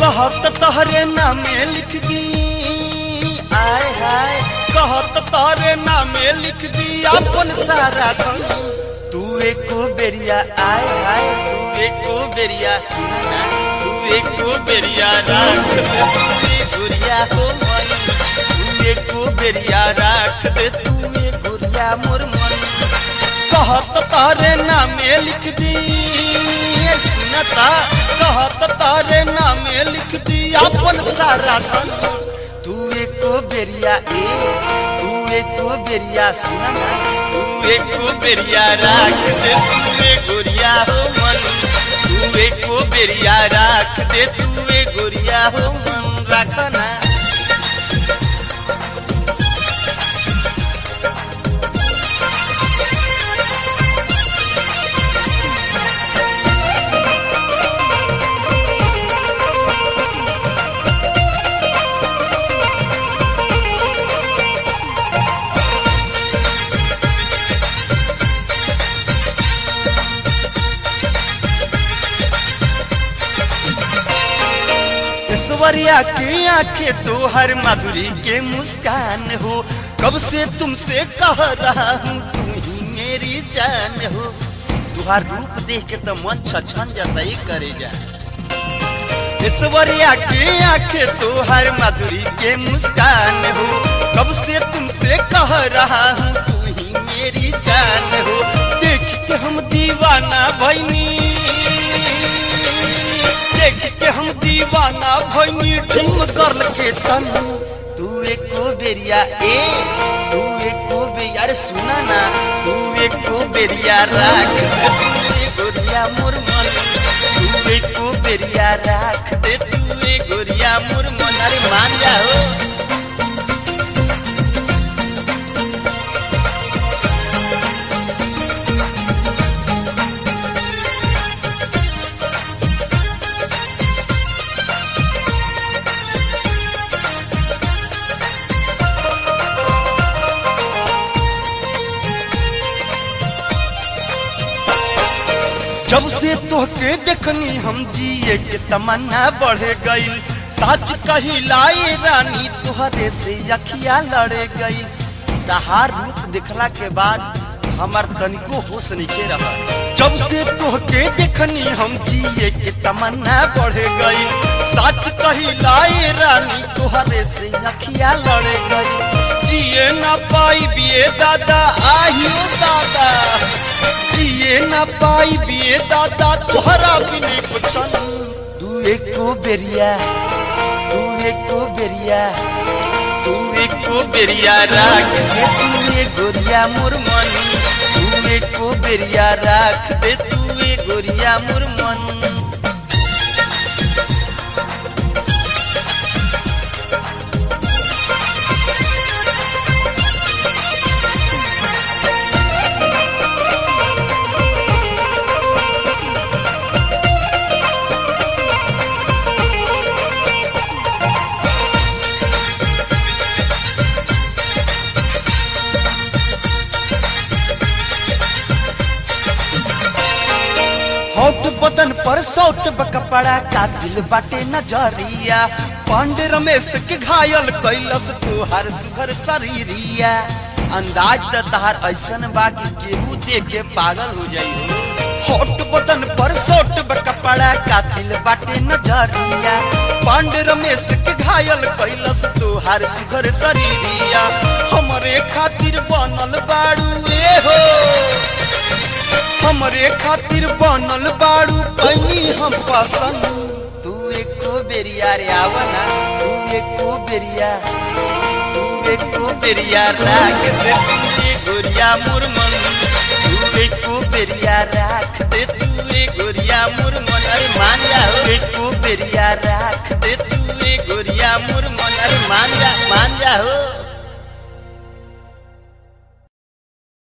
कहत तहरे नामे लिख दी आय हाय कहत तहरे नामे लिख दी अपन सारा धन तू एको बेरिया आय हाय तू एको बेरिया सुना तू एको बेरिया राख दे तू ए गुरिया हो मन तू एको बेरिया राख दे तू ए गुरिया मोर मन कहत तारे नामे लिख दी सुनता कहत तारे नामे लिख दी अपन सारा धन तू एको बेरिया ए तू एको बेरिया सुना तू एको बेरिया राख दे तू ए गोरिया हो मन तू एको बेरिया राख दे तू ए गोरिया हो मन रखना ऐश्वर्या की आंखें तो हर माधुरी के मुस्कान हो कब से तुमसे कह रहा हूँ तुम ही मेरी जान हो तुहार रूप देख के तो मन छछन जाता ही करे जा ऐश्वर्या की आंखें तो हर माधुरी के मुस्कान हो कब से तुमसे कह रहा हूँ तुम ही मेरी जान हो देख के हम दीवाना भैनी देख के हम दीवाना भैनी ड्रीम गर्ल के तन तू एको बेरिया ए तू एको बेरिया अरे सुना ना तू एको बेरिया राख दे तू ए गोरिया मोर मन तू एको बेरिया राख दे तू ए गोरिया मोर मन अरे मान जाओ जब से तोहके देखनी हम जिए के तमन्ना बढ़ गई सच कही लाई रानी तोहरे से अखिया लड़े गई तहार रूप देखला के बाद हमार तनिको होश नहीं रहा जब से तोहके देखनी हम जिए के तमन्ना बढ़ गई सच कही लाई रानी तोहरे से अखिया लड़े गई जिए ना पाई बिए दादा आहियो दादा जिए ना पाई बिए दादा तोहरा बिने कुछन तू एको बेरिया तू एको बेरिया तू एको बेरिया राख दे तू ए गोरिया मोर मन तू एको बेरिया राख दे तू ए गोरिया मोर मन होट बदन पर सौट कपड़ा का दिल बाटे नजरिया पांडे रमेश के घायल कैलस तुहार सुघर शरीरिया अंदाज त तहार ऐसन बा कि केहू देख के पागल हो जाई होट बदन पर सौट कपड़ा का दिल बाटे नजरिया पांडे रमेश के घायल कैलस तुहार सुघर शरीरिया हमरे खातिर बनल बाड़ू ए हो हमरे खातिर बनल बाड़ू कैनी हम पसंद तू एको बेरिया रे आवना तू एको बेरिया तू एको बेरिया राख दे तू ए गोरिया मोर मन तू एको बेरिया राख दे तू ए गोरिया मोर मन अरे मान जा हो। एको बेरिया राख दे तू ए गोरिया मोर मन अरे मान जा मान जा हो